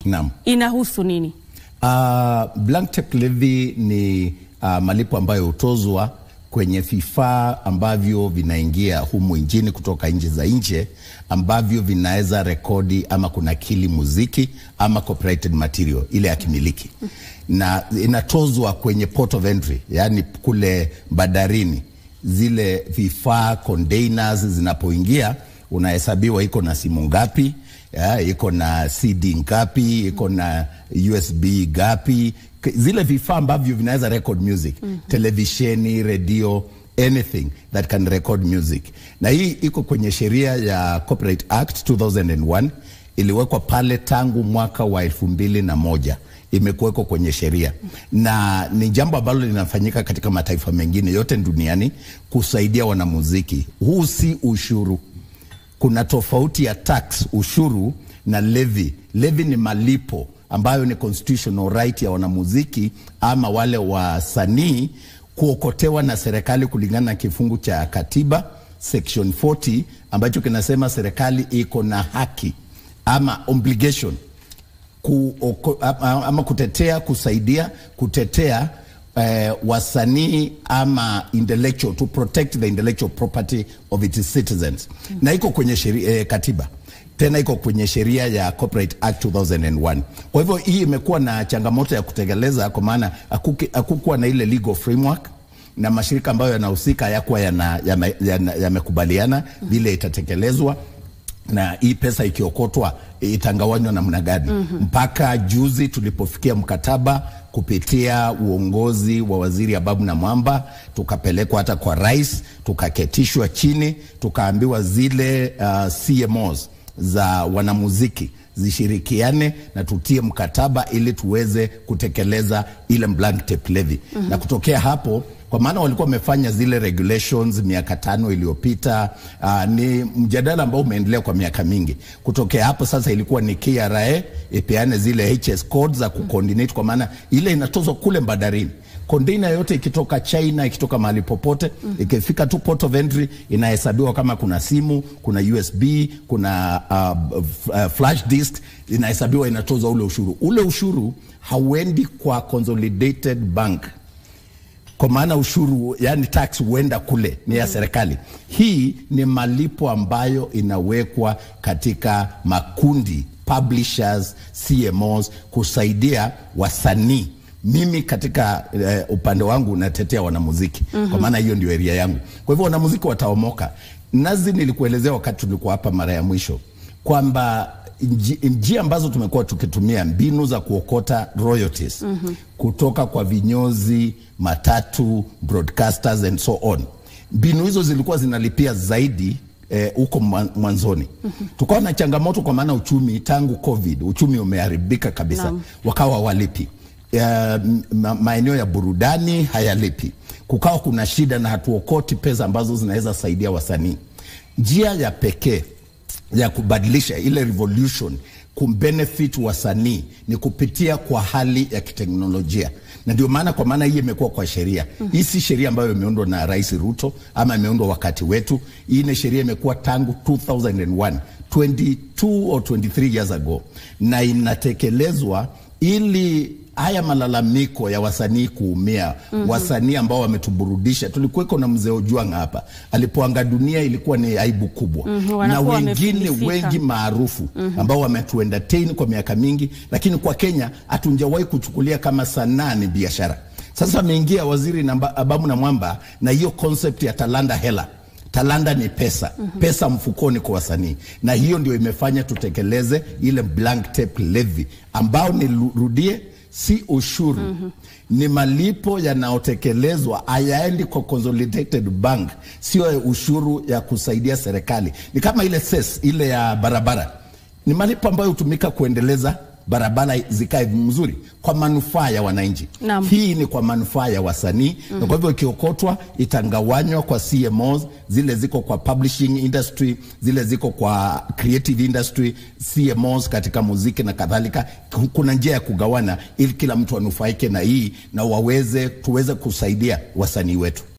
Naam. inahusu nini? Uh, blank tape levy ni uh, malipo ambayo hutozwa kwenye vifaa ambavyo vinaingia humu nchini kutoka nchi za nje ambavyo vinaweza rekodi ama kunakili muziki ama copyrighted material ile ya kimiliki, na inatozwa kwenye port of entry, yaani kule bandarini. Zile vifaa containers zinapoingia, unahesabiwa iko na simu ngapi ya, iko na CD ngapi, iko na USB ngapi, K- zile vifaa ambavyo vinaweza record music televisheni, redio, anything that can record music. Na hii iko kwenye sheria ya Copyright Act 2001 iliwekwa pale tangu mwaka wa elfu mbili na moja imekuwekwa kwenye sheria na ni jambo ambalo linafanyika katika mataifa mengine yote duniani kusaidia wanamuziki. Huu si ushuru kuna tofauti ya tax ushuru na levy. Levy ni malipo ambayo ni constitutional right ya wanamuziki ama wale wasanii kuokotewa na serikali kulingana na kifungu cha katiba section 40 ambacho kinasema serikali iko na haki ama obligation kuoko, ama, ama kutetea kusaidia kutetea eh, wasanii ama intellectual to protect the intellectual property of its citizens na iko kwenye sheria, eh, katiba tena iko kwenye sheria ya Copyright Act 2001. Kwa hivyo hii imekuwa na changamoto ya kutekeleza, kwa maana hakuki- hakukuwa na ile legal framework na mashirika ambayo yanahusika hayakuwa yamekubaliana yana, yana, yamekubaliana vile itatekelezwa na hii pesa ikiokotwa itangawanywa namna gani? Mpaka juzi tulipofikia mkataba kupitia uongozi wa waziri Ababu na Mwamba, tukapelekwa hata kwa rais, tukaketishwa chini, tukaambiwa zile uh, CMOs za wanamuziki zishirikiane na tutie mkataba ili tuweze kutekeleza ile blank tape levy. Na kutokea hapo kwa maana walikuwa wamefanya zile regulations miaka tano iliyopita. Uh, ni mjadala ambao umeendelea kwa miaka mingi. Kutokea hapo sasa ilikuwa ni KRA ipeane zile HS codes za kucoordinate, kwa maana ile inatozwa kule bandarini container yote ikitoka China ikitoka mahali popote ikifika tu port of entry inahesabiwa kama kuna simu, kuna USB, kuna uh, f- uh, flash disk inahesabiwa, inatozwa ule ushuru. Ule ushuru hauendi kwa consolidated bank kwa maana ushuru yani tax huenda kule ni ya serikali. Hii ni malipo ambayo inawekwa katika makundi publishers, CMOs kusaidia wasanii. Mimi katika eh, upande wangu natetea wanamuziki kwa maana hiyo ndio area yangu. Kwa hivyo wanamuziki wataomoka. Nazi, nilikuelezea wakati tulikuwa hapa mara ya mwisho kwamba nji- njia ambazo tumekuwa tukitumia mbinu za kuokota royalties kutoka kwa vinyozi, matatu, broadcasters and so on. Mbinu hizo zilikuwa zinalipia zaidi eh, huko mwa- mwanzoni. Tukawa na changamoto kwa maana uchumi tangu COVID, uchumi umeharibika kabisa, Naam. wakawa walipi ya, ma, maeneo ya burudani hayalipi, kukawa kuna shida na hatuokoti pesa ambazo zinaweza saidia wasanii. Njia ya pekee ya kubadilisha ile revolution kumbenefit wasanii ni kupitia kwa hali ya kiteknolojia, na ndio maana kwa maana hii imekuwa kwa sheria hii. Si sheria ambayo imeundwa na Rais Ruto ama imeundwa wakati wetu. Hii ni sheria imekuwa tangu 2001 22 or 23 years ago, na inatekelezwa ili haya malalamiko ya wasanii kuumia, wasanii ambao wametuburudisha. Tulikuweko na mzee Ojwang hapa, alipoanga dunia ilikuwa ni aibu kubwa Mhm, na wanakuwa wengine wamefilisika. wengi maarufu ambao wametuentertain kwa miaka mingi, lakini kwa Kenya hatujawahi kuchukulia kama sanaa ni biashara. Sasa ameingia waziri namba, Ababu na Mwamba na hiyo concept ya talanda hela talanda ni pesa pesa mfukoni kwa wasanii, na hiyo ndio imefanya tutekeleze ile blank tape levy ambao nirudie, si ushuru ni malipo yanayotekelezwa, hayaendi kwa consolidated bank, sio ushuru ya kusaidia serikali. Ni kama ile ses ile ya barabara, ni malipo ambayo hutumika kuendeleza barabara zikae mzuri kwa manufaa ya wananchi. Naam. Hii ni kwa manufaa ya wasanii na kwa hivyo ikiokotwa itangawanywa kwa CMOs, zile ziko kwa publishing industry, zile ziko kwa creative industry, CMOs katika muziki na kadhalika. Kuna njia ya kugawana ili kila mtu anufaike na hii na waweze tuweze kusaidia wasanii wetu.